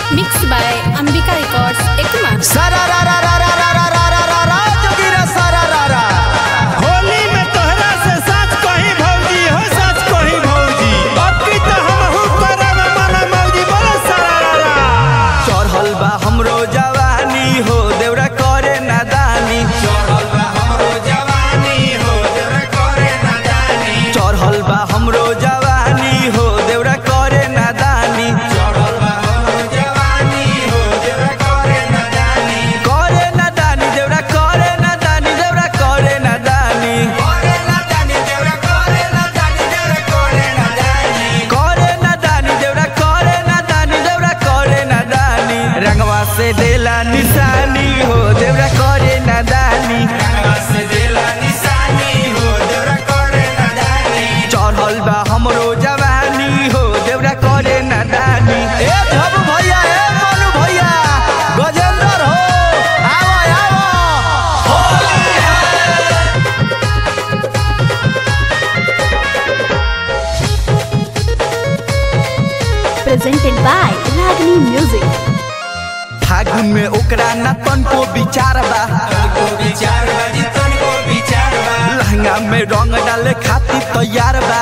Mixed by Ambika Records, Ekuma. सारा रा रा रा रा रा रा रा रा रा रा जोगिरा सारा रा रा होली में तोहरा से सच कही भौजी हो सच कही भौजी अब की तो हमहू करब मन मौजी बोलो सरारा चढ़ल बा हमरो जवानी हो देवरा करे नादानी चढ़ल बा हमरो जवानी हो देवरा करे नादानी चढ़ल बा हमरो जवानी हो देवरा करे नादानी चढ़ल बा हमरो जवानी हो देवरा करे नादानी करे नादानी देवरा करे नादानी देवरा करे नादानी करे नादानी देवरा करे नादानी देवरा करे नादानी करे नादानी देवरा करे नादानी देवरा करे नादानी रंगवा से देला निशानी हो देवरा करे नादानी रंगवा से देला निशानी हो देवरा करे नादानी चढ़ल बा हमरो जवानी हो देवरा करे नादानी ए धब भैया ए मनु भैया गजेंद्र हो आवा आवा Presented by Ragini Music. फागुन में ओकरा न तनको विचार बा लहंगा में रंग डाले खातिर तैयार बा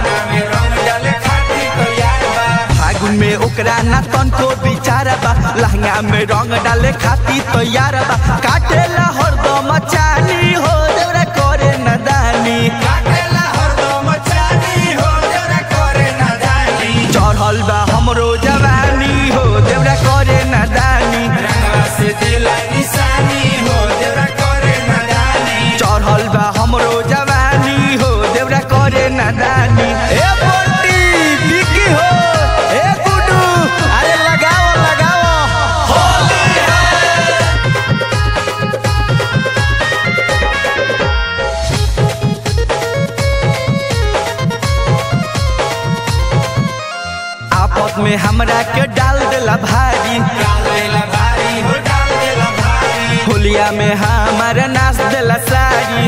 फागुन में ओकरा न तनको विचार बा लहंगा में रंग डाले खातिर तैयार बा काटेला हरदम चानी हो देवरा करे नदानी चढ़ल बा हमरो जवानी हो देवरा करे नदानी चढ़ल बा हमरो जवानी हो देवरा करे नादानी ए बंटी बिकी हो ए गुडू अरे लगाओ लगाओ आपस में हमरा के डाल देला भारी होलिया में हमारा नाच देला साड़ी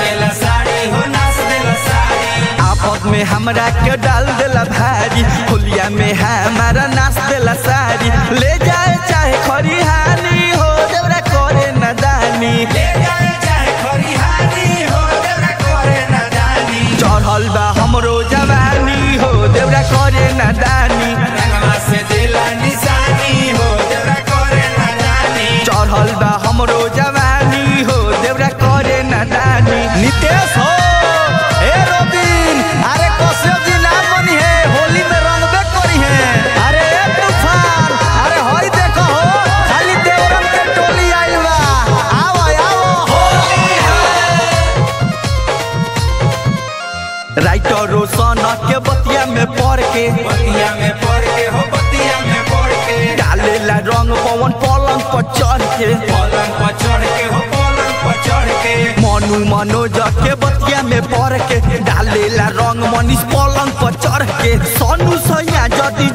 आपस में हमरा के डाल देला भारी होलिया में हमारा नाच देला साड़ी ले जाए चाहे खरिहानी हो देवरा करे नदानी चढ़ल बा हमरो जवानी हो देवरा करे नदानी चढ़ल बा हमरो जवानी हो देवरा करे नदानी नितेश हो ए रोबिन अरे कश्यप जी नाम बनी है होली में रंगबे करी है अरे ए तूफान अरे हई देखो हो खाली देवरम के टोली आइल बा आओ आओ राइटर रोशन के बतिया में पढ़ के डालेला रंग पवन पलंग पर चढ़ के मनु मनोज के बतिया में पढ़ के डालेला रंग मनीष पलंग पर चढ़ के सोनू सैया जदि